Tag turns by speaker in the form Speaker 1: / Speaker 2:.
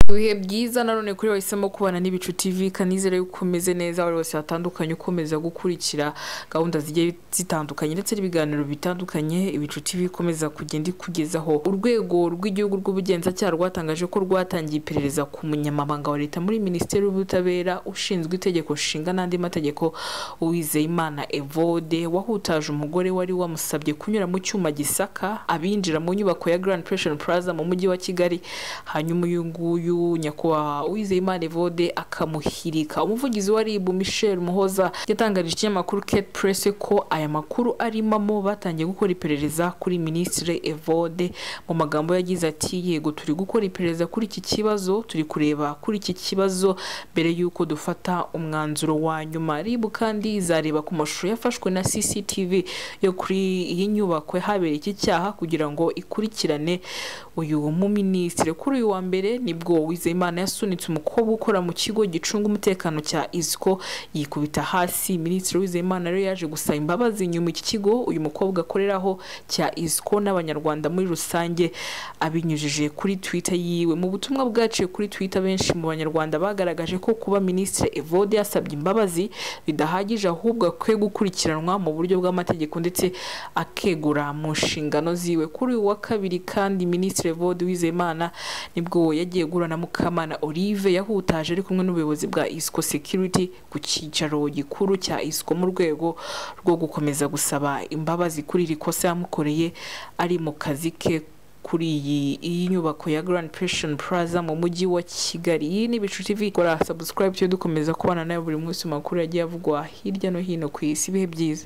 Speaker 1: ibihe byiza nanone kuri wahisemo kubana n'ibicu tv kanizere yuko umeze neza buri wese hatandukanye ukomeza gukurikira gahunda zigiye zitandukanye ndetse n'ibiganiro bitandukanye ibicu tv ikomeza kugenda ikugezaho urwego rw'igihugu rw'ubugenzacyaha rwatangaje ko rwatangiye iperereza ku munyamabanga wa leta muri minisiteri y'ubutabera ushinzwe itegeko nshinga n'andi mategeko uwizeyimana evode wahutaje umugore wari wamusabye kunyura mu cyuma gisaka abinjira mu nyubako ya grand pension plaza mu mujyi wa kigali hanyuma uyu nguyu nyakubahwa uwizeyimana evode akamuhirika umuvugizi wa ribu michel muhoza yatangarije ikinyamakuru kate press ko aya makuru arimamo batangiye gukora iperereza kuri minisitiri evode mu magambo yagize ati yego turi gukora iperereza kuri iki kibazo turi kureba kuri iki kibazo mbere y'uko dufata umwanzuro wa nyuma ribu kandi izareba ku mashusho yafashwe na cctv yo kuri iyi nyubako habereye iki cyaha kugira ngo ikurikirane uyu muminisitiri kuri uyu wa mbere nibwo wizeyimana yasunitse umukobwa ukora mu kigo gicunga umutekano cya isco yikubita hasi minisitiri wizeyimana rero yaje gusaba imbabazi nyuma iki kigo uyu mukobwa akoreraho cya isco n'abanyarwanda muri rusange abinyujije kuri twitter yiwe mu butumwa bwaciye kuri twitter benshi mu banyarwanda bagaragaje ko kuba minisitiri evode yasabye imbabazi bidahagije ahubwo akwiye gukurikiranwa mu buryo bw'amategeko ndetse akegura mu nshingano ziwe kuri uyu wa kabiri kandi minisitiri evode wizeyimana nibwo yagiye guhura na mukamana olive yahutaje ari kumwe n'ubuyobozi bwa isco security ku cyicaro gikuru cya isco mu rwego rwo gukomeza gusaba imbabazi kuri iri kosa yamukoreye ari mu kazi ke kuri iyi iyi nyubako ya Grand Passion Plaza mu mujyi wa Kigali iyi ni Bicu TV kora subscribe cyo dukomeza kubana nawe buri munsi makuru yagiye avugwa hirya no hino ku isi ibihe byiza